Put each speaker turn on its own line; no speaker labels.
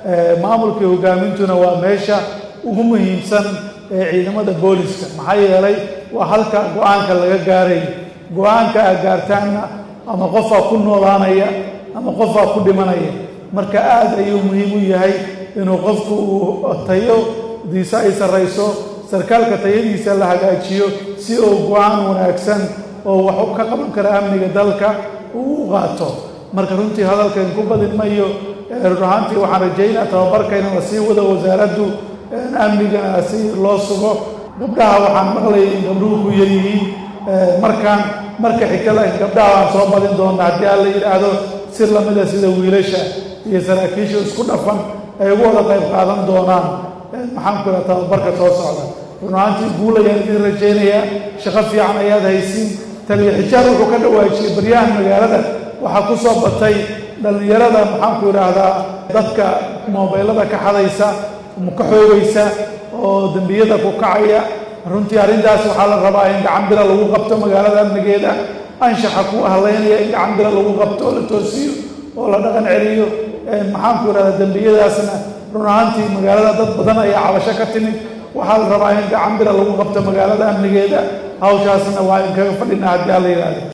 maamulka iyo hogaamintuna waa meesha ugu muhiimsan ee ciidamada booliska maxaa yeelay waa halka go-aanka laga gaaray go-aanka aad gaartaanna ama qofaa ku noolaanaya ama qofaa ku dhimanaya marka aad ayuu muhiim u yahay inuu qofku uu tayodiisa ay sarrayso sarkaalka tayadiisa la hagaajiyo si uu go-aan wanaagsan oo wax ka qaban kara amniga dalka uu u qaato marka runtii hadalkan ku badin mayo run ahaantii waxaan rajaynaa tababarka in la sii wado wasaaraddu amnigana si loo sugo gabdhaha waxaan maqlayay in gabdhuhu ku yaryihiin markaan marka xigta laakiin gabdhaha waan soo badin doona haddii aan la yidhaahdo si lamida sida wiilasha iyo saraakiisha isku dhafan ay ugu wada qayb qaadan doonaan maxaan ku idhaha tababarka soo socda run ahaantii guul ayaan idin rajaynayaa shaqo fiican ayaad haysiin taliya xijaar wuxuu ka dhawaajiyey baryahan magaalada waxaa ku soo batay dhallinyarada maxaanku idhaahdaa dadka moobeylada ka xadaysa ka xoogaysa oo dembiyada ku kacaya runtii arrintaas waxaa la rabaa in gacan bira lagu qabto magaalada amnigeeda anshaxa ku ahlaynaya in gacan bira lagu qabto oo la toosiyo oo la dhaqan celiyo maxaanku idhahdaa dembiyadaasna run ahaantii magaalada dad badan ayaa cabasho ka timid waxaa la rabaa in gacan bira lagu qabto magaalada amnigeeda hawshaasna waa in kaga fadhina haddii alla yidhahdo